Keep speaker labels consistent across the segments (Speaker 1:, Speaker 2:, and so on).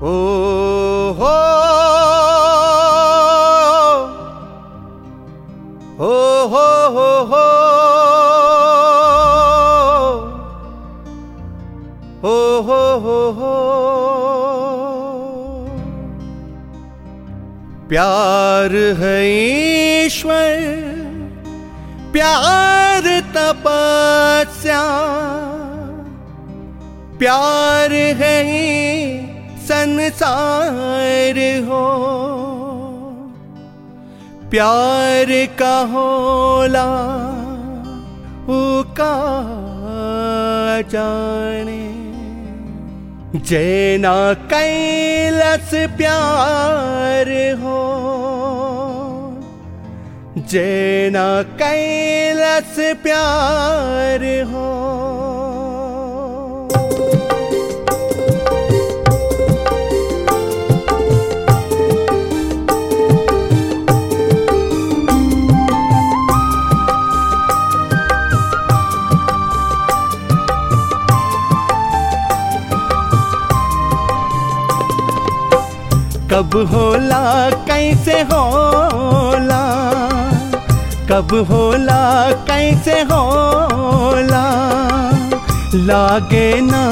Speaker 1: ओ हो हो हो हो हो हो हो हो हो प्यार है ईश्वर प्यार तपस्या प्यार है संसार हो प्यार का होला उका जाने जैना कैलस प्यार हो जैना कैलस प्यार हो कब होला कैसे होला कब होला कैसे होला लागे ना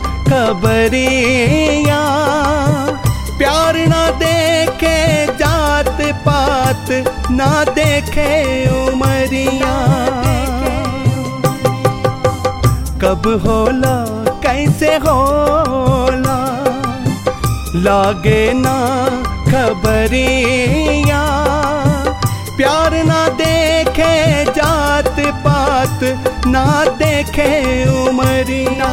Speaker 1: खबरिया प्यार ना देखे जात पात ना देखे उमरिया कब होला कैसे होला लागे ना खबरिया प्यार ना देखे जात पात ना देखे उमरिया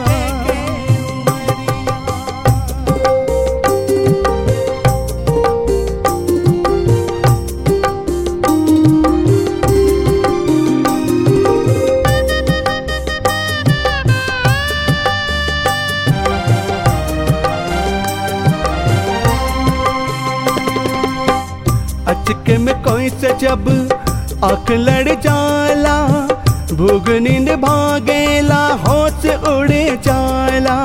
Speaker 1: अचके में कोई से जब आंख लड़ जाला भूग नींद भागेला होश उड़ जाला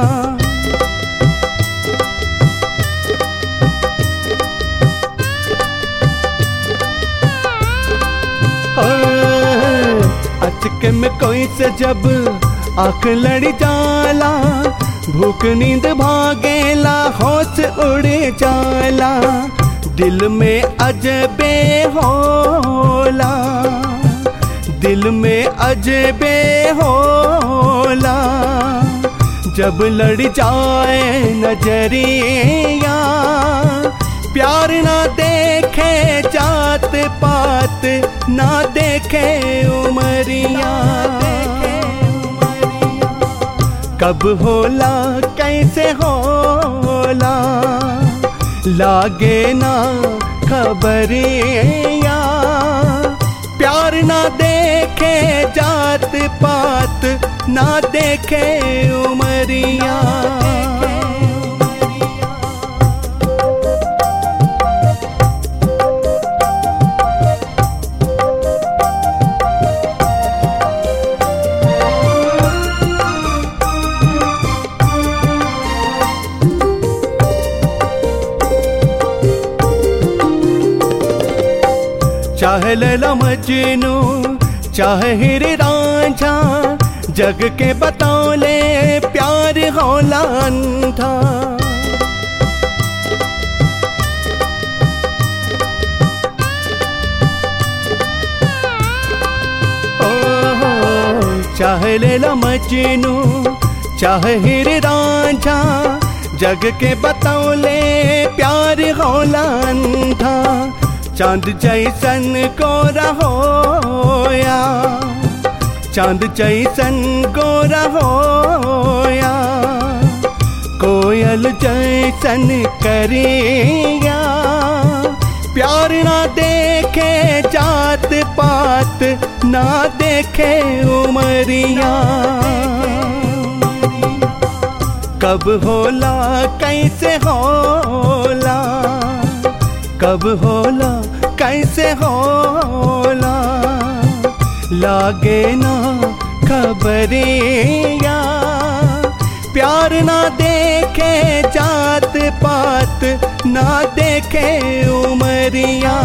Speaker 1: अचके में कोई से जब आंख लड़ जाला भूख नींद भागेला होश उड़ जाला दिल में अजबे होला दिल में अजबे होला जब लड़ जाए नजरिया प्यार ना देखे जात पात ना देखे उमरिया कब होला कैसे होला लागे ना खबरिया प्यार ना देखे जात पात ना देखे उमरिया चाहे लैला मजनू चाहे हिर रांझा जग के बतौले प्यार होला अंधा ओ, चाहे लैला मजनू चाहे हिर रांझा जग के बतौले प्यार होला अंधा चांद जैसन को रहोया चांद जैसन को रहोया कोयल जैसन करिया प्यार ना देखे जात पात ना देखे उमरिया कब होला कैसे होला कब होला कैसे होला लागे ना खबरिया प्यार ना देखे जात पात ना देखे उमरिया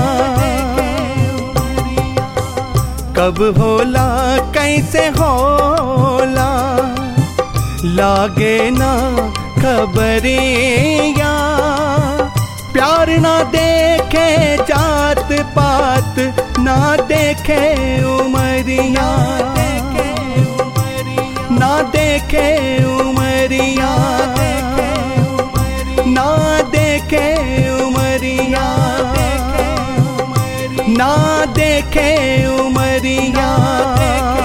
Speaker 1: कब होला कैसे होला लागे ना खबरिया प्यार ना देखे जात पात ना देखे उमरिया ना देखे उमरिया ना देखे उमरिया ना देखे उमरिया